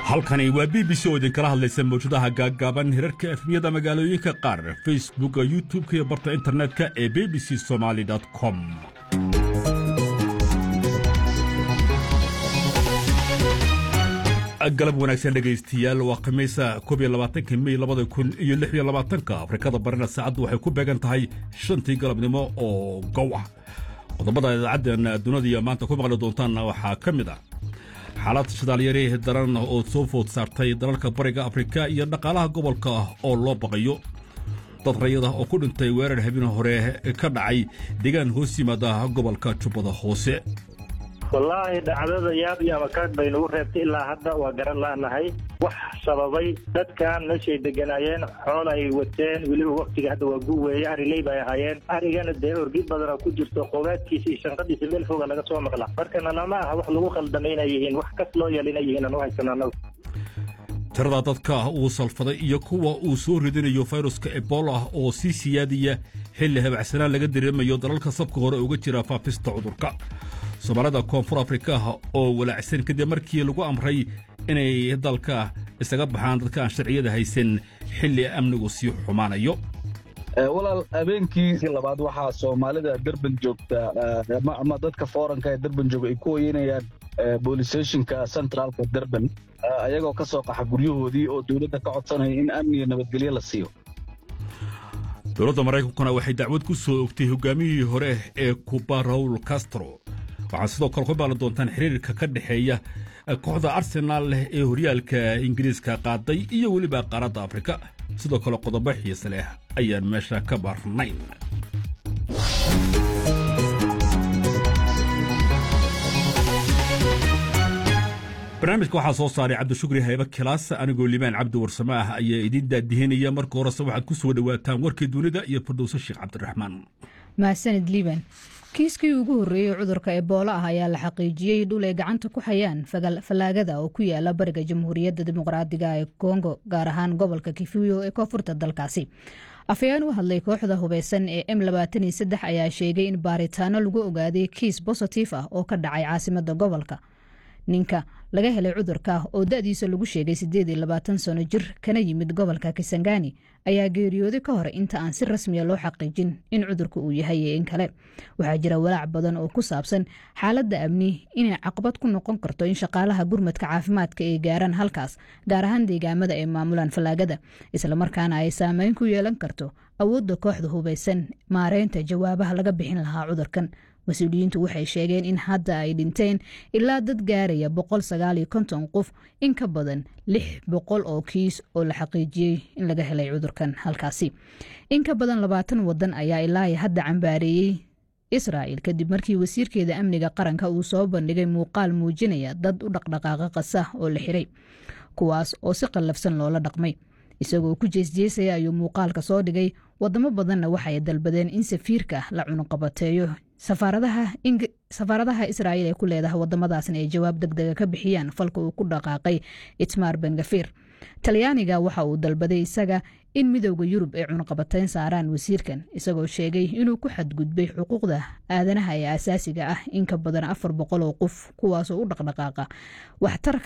halkani waa b b c oo idinkala hadlaysa mawjadaha gaaggaaban hirarka efmiyada magaalooyinka qaar facebooka youtub-ka iyo barta internetka ee b b c somaali com galab wanaagsan dhegaystiyaal waa khamiisa koob iyo labaatanka mey labada kun iyo lix iyo labaatanka afrikada barina saacaddu waxay ku beegan tahay shantii galabnimo oo gow ah qodobada idaacaddan dunida maanta ku maqli doontaanna waxaa ka mid ah xaalad shidaalyari daran oo soo food saartay dalalka bariga afrika iyo dhaqaalaha gobolka oo loo baqayo dad rayada oo ku dhintay weerar habeen hore ka dhacay deegaan hoos yimaada gobolka jubbada hoose wallaahi dhacdada yaab iyo amakaag bay nagu reebtay ilaa hadda waa garan laanahay wax sababay dadkan meeshay deganaayeen xool ay wateen weliba waktiga hadda waa gu weeye ariley bay ahaayeen arigana dee orgi badana ku jirto qogaadkiisa iyo shanqadiisa meel foga laga soo maqla markana lama aha wax lagu khaldamay inay yihiin wax kas loo yeel inay yihiin aan u haysano annagu tirada dadka uu salfaday iyo kuwa uu soo ridinayo fayruska ebola oo sii siyaadiya xilli habacsanaan laga dareemayo dalalka sabka hore uga jira faafista cudurka soomaalida koonfur afrika oo walaacsan kadib markii lagu amray inay dalka isaga baxaan dadka aan sharciyada haysan xilli amnigu sii xumaanayo walaal habeenkii labaad waxaa soomaalida derban joogta ama dadka fooranka ee derban jooga ay ku hoyanayaan boolistationka centraalka derban ayagoo ka soo qaxa guryahoodii oo dowladda ka codsanaya in amniga nabadgelyo la siiyo dowladda maraykankuna waxay dacwad ku soo ogtay hogaamiyihii hore ee kuba raul castro waxaad sidoo kale ku maqli doontaan xiriirka ka dhexeeya kooxda arsenaal leh ee horyaalka ingiriiska qaaday iyo weliba qaaradda afrika sidoo kale qodobo xiise leh ayaan meesha ka barnayn barnaamijka waxaa soo saaray cabdishukri haybe kilaas anigoo limaan cabdi warsame ah ayaa idiin daadihinaya marka horese waxaad ku soo dhowaataan warkii dunida iyo fardowse sheekh cabdiraxmaan mahadsanid liiban kiiskii ugu horreeyey cudurka eboola ah ayaa la xaqiijiyey dhul ay gacanta ku hayaan fallaagada oo ku yaala bariga jamhuuriyadda dimuqraadiga ee kongo gaar ahaan gobolka kifuyo ee koonfurta dalkaasi afayaan u hadlay kooxda hubeysan ee m ayaa sheegay in baaritaano lagu ogaaday kiis bositif ah oo ka dhacay caasimada gobolka ninka laga helay cudurka oo da-diisa lagu sheegay sano jir kana yimid gobolka kisangani ayaa geeriyooday ka hor inta aan si rasmiya loo xaqiijin in cudurka uu yahay iyo in kale waxaa jira walaac badan oo ku saabsan xaaladda amni inay caqabad ku noqon karto in shaqaalaha gurmadka caafimaadka ay gaaraan halkaas gaar ahaan deegaamada ay maamulaan fallaagada islamarkaana ay saameyn ku yeelan karto awoodda kooxda hubeysan maareynta jawaabaha laga bixin lahaa cudurkan mas-uuliyiintu waxay sheegeen in hadda ay dhinteen ilaa dad gaaraya qof in ka badan lix boqol oo kiis oo la xaqiijiyey in laga helay cudurkan halkaasi in ka badan labaatan wadan ayaa ilaa hadda cambaareeyey israa'il kadib markii wasiirkeeda amniga qaranka uu soo bandhigay muuqaal muujinaya dad u dhaqdhaqaaqa qasa oo la xiray kuwaas oo si qallafsan loola dhaqmay isagoo ku jeesjeesaya ayuu muuqaalka soo dhigay wadamo badanna waxay dalbadeen in safiirka la cunuqabateeyo safaaradaha israa'iil ee ku leedahay wadamadaasna ay jawaab deg dega ka bixiyaan falka uu ku dhaqaaqay itmaar bengafir talyaaniga waxa uu dalbaday isaga in midowda yurub ay cunuqabateyn saaraan wasiirkan isagoo sheegay inuu ku xadgudbay xuquuqda aadanaha ee asaasiga ah in ka badan afar boqol oo qof kuwaasoo u dhaqdhaqaaqa waxtarka